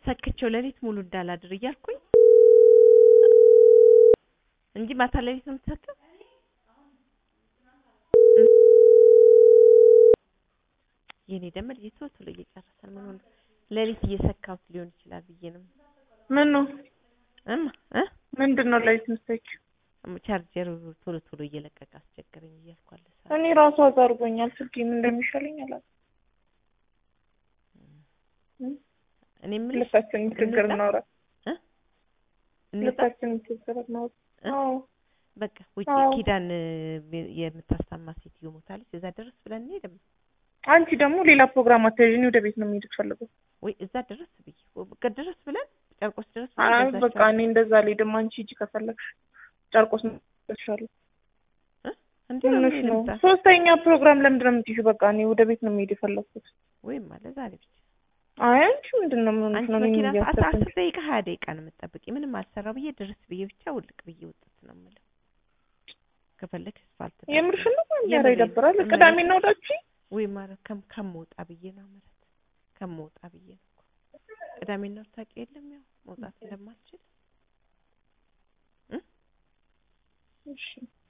ሰክቼው ሌሊት ሙሉ እንዳላድር እያልኩኝ እንጂ ማታ ሌሊት ነው የምትሰክው። የኔ ደግሞ ልጅ ቶሎ ቶሎ እየጨረሰን ምን ሆነ ሌሊት እየሰካሁት ሊሆን ይችላል ብዬ ነው ምን ነው እማ እ ምንድን ነው ላይት ምስተች? ቻርጀሩ ቶሎ ቶሎ እየለቀቀ አስቸገረኝ እያልኩ አለ ሰዓት እኔ ራሱ አዛርጎኛል። ስልኬ ምን እንደሚሻለኝ አላውቅም። እኔ የምልሽ ልባችንን ችግር እንውጣ? እናውራ። እ እንውጣ? ልባችንን ችግር እናውራ። እ? አዎ በቃ ውጪ አዎ። ኪዳን እ፣ የምታስታማ ሴትዮ ሞታለች። እዛ ድረስ ብለን እንሄድም አንቺ ደግሞ ሌላ ፕሮግራም አታይዥኝ። ወደ ቤት ነው የሚሄድ ፈልገው። ወይ እዛ ድረስ ብዬ ወይ በቃ ድረስ ብለን ጨርቆስ ድረስ ብለን አይ በዛች በቃ እኔ እንደዛ አልሄድም። አንቺ ሂጂ ከፈለግሽ ጨርቆስ ነው እልሻለሁ። እ? እንዲህ ነው ምንሽ ነው? የምንሄድ ሶስተኛ ፕሮግራም ለምንድን ነው የምትይዥው? በቃ እኔ ወደ ቤት ነው የሚሄድ የፈለግኩት። ወይም አለ ዛሬ ብቻ አይ አንቺ ምንድን ነው ምን አንቺ ነው መኪና እኔን ሰዓት እያሰብኩኝ? አስር ደቂቃ ሀያ ደቂቃ ነው የምትጠብቂ። ምንም አልሰራው ብዬ ድረስ ብዬ ብቻ ውልቅ ብዬ ውጥት ነው የምለው። ከፈለግሽ አስፋልት ዳር የምርሽን ነው? ኧረ የምሬን ነው። ይደብራል። የምሬን ቅዳሜና እሑዳችን ወይ ማለት ከም ከምወጣ ብዬ ነው ማለት ከምወጣ ብዬ ነው እኮ ቅዳሜና እሑድ ታውቂ የለም ያው መውጣት እንደማልችል እሺ